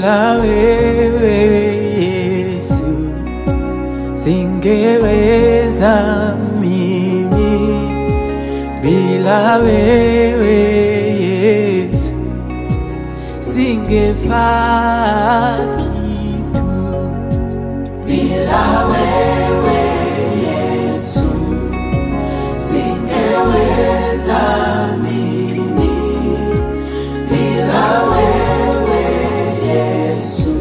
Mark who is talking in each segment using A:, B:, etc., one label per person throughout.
A: bila wewe Yesu singeweza mimi, bila wewe Yesu singefaa kitu, bila wewe Yesu singeweza mimi, bila wewe Yesu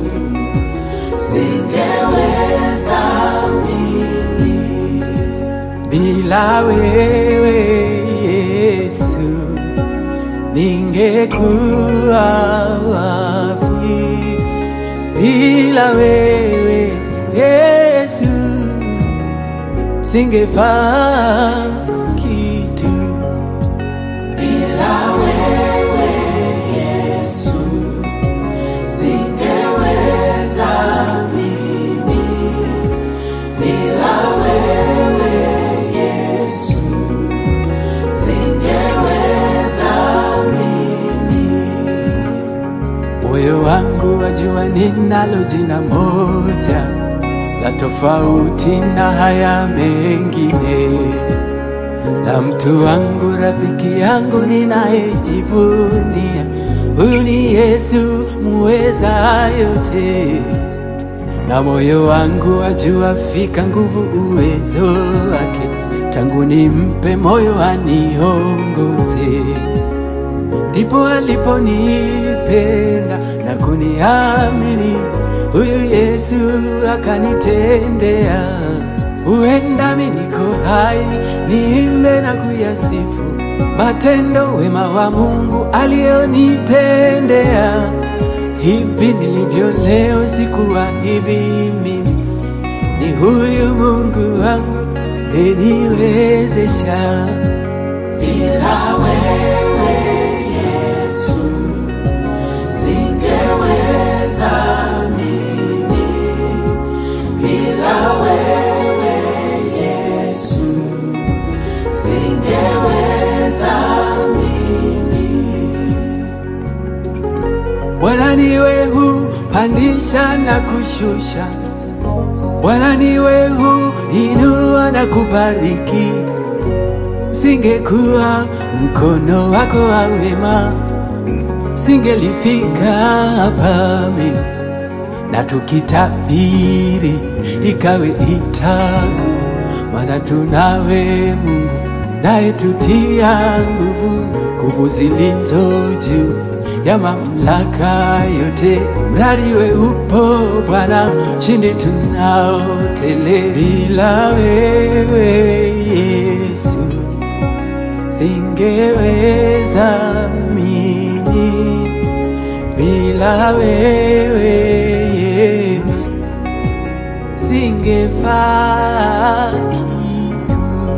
A: singeweza mimi, bila wewe Yesu ningekuwa wapi? Bila wewe Yesu singefaa kitu. Bila wewe Yesu singeweza mimi, bila wewe Yesu singeweza mimi. Moyo wangu wajua ninalo jina moja la tofauti na haya mengine, la mtu wangu, rafiki yangu ninayejivunia, huyu ni Yesu muweza yote na moyo wangu wajua fika nguvu uwezo wake, tangu nimpe moyo aniongoze, ndipo aliponipenda na kuniamini, huyu Yesu akanitendea. Huenda mimi niko hai, niimbe na kuyasifu matendo wema wa Mungu alionitendea. Hivi nilivyo leo sikuwa hivi mimi, ni huyu Mungu wangu eniwezesha. Bila wewe Yesu singeweza mimi, bila wewe Yesu singeweza mimi. Bwana niwe hupandisha na kushusha, Bwana niwe huinua na kubariki. Singekuwa mkono wako wa wema, singelifika hapa mimi. Na tukitabiri ikawe itaku, maana tunawe Mungu naye tutia nguvu, nguvu zilizo juu ya mamlaka yote. Mradi we upo Bwana, shindi tunao tele. Bila wewe Yesu singeweza mimi, bila wewe Yesu singefaa kitu,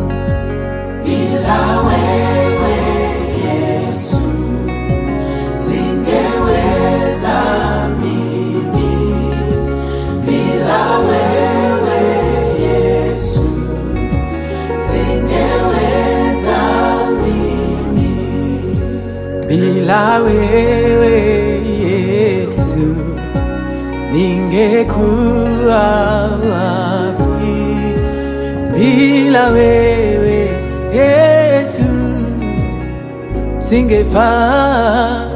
A: bila wewe Yesu singeweza mimi, bila wewe Yesu singeweza mimi, bila wewe Yesu ningekuwa wapi? Bila wewe Yesu singefaa